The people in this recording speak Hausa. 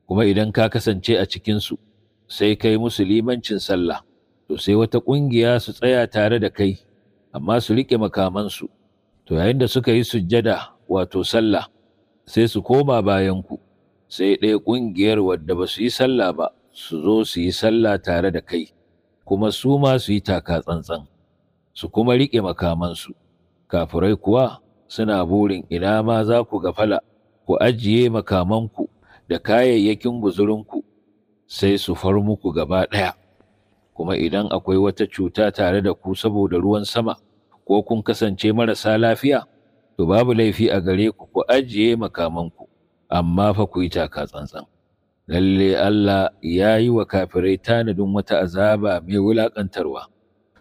kuma idan ka kasance a cikinsu sai kai musu limancin sallah to sai wata ƙungiya su tsaya tare da kai amma su riƙe makamansu to yayin da suka yi sujjada wato sallah sai su koma bayanku sai ɗaya ƙungiyar wadda ba su yi sallah ba su zo su yi sallah tare da kai kuma su ma su yi taka tsantsan su kuma riƙe makamansu kafirai kuwa suna burin ina ma za ku gafala ku ajiye makamanku da kayayyakin guzurinku sai su far muku gaba ɗaya kuma idan akwai wata cuta tare da ku saboda ruwan sama ko kun kasance marasa lafiya to babu laifi a gare ku ku ajiye makamanku amma fa ku yi taka tsantsan lalle Allah ya yi wa kafirai tanadin wata azaba mai wulaƙantarwa